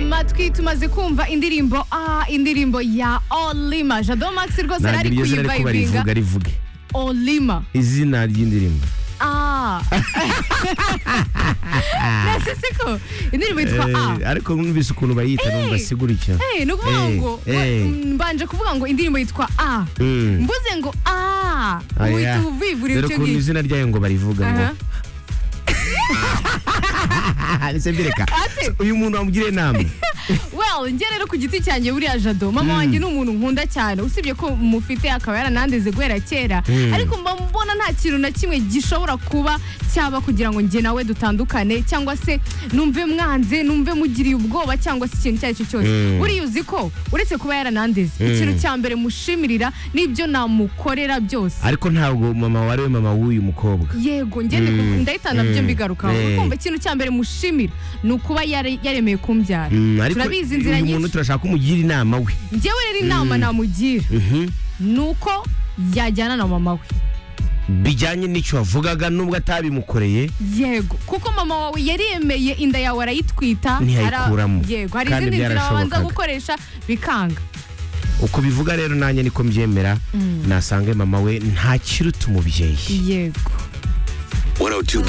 matwi tumaze kumva indirimbo ah indirimbo ya olima jado max rwose ntabwo ari iryo zina ariko kuyivayivinga barivuga rivuge olima izina ry'indirimbo ah nasi siko indirimbo yitwa ah Eh, ariko numvise ukuntu bayita Eh. numva sigurikira Eh, ni ukuvuga Eh, ngo eh. mm, mbanje kuvuga ngo indirimbo yitwa a Mm. mbuze ngo a uhita ubivurira dore icyo ukuntu ngicyo izina ryayo ngo barivuga ngo Aha. ese mbireka Ate? uyu muntu wamugiriye inama well njye rero ku giti cyanjye buriya jado mama wanjye ni umuntu nkunda cyane usibye ko mufite akaba yaranandeze guhera kera Mm. ariko mba mbona nta kintu na kimwe gishobora kuba cyaba kugira ngo njye nawe dutandukane cyangwa se numve mwanze numve mugiriye ubwoba cyangwa se ikintu icyo ari cyo cyose Mm. buriya uzi ko uretse kuba yaranandeze ikintu cya mbere mushimirira n'ibyo namukorera byose ariko ntabwo mama wari we mama w'uyu mukobwa yego ngende Mm. ndahita nabyo Mm. mbigarukaho Eh. kumva ikintu cya mbere mushimira ni ukuba yare- yaremeye kumbyara Mm, ariko turabizi inzira uyu muntu nyinshi turashaka ko umugira inama we njyewe rero inama namugira Mhm. ni uko yajyana na mama we bijyanye n'icyo wavugaga nubwo atabimukoreye yego kuko mama wawe yaremeye inda yawe arayitwita Ntiyayikuramo. ara- yego hari Kandi izindi nzira babanza byarashobokaga. gukoresha bikanga uko bivuga rero nanjye niko mbyemera nasange mama we ntakiruta umubyeyi yego 102.1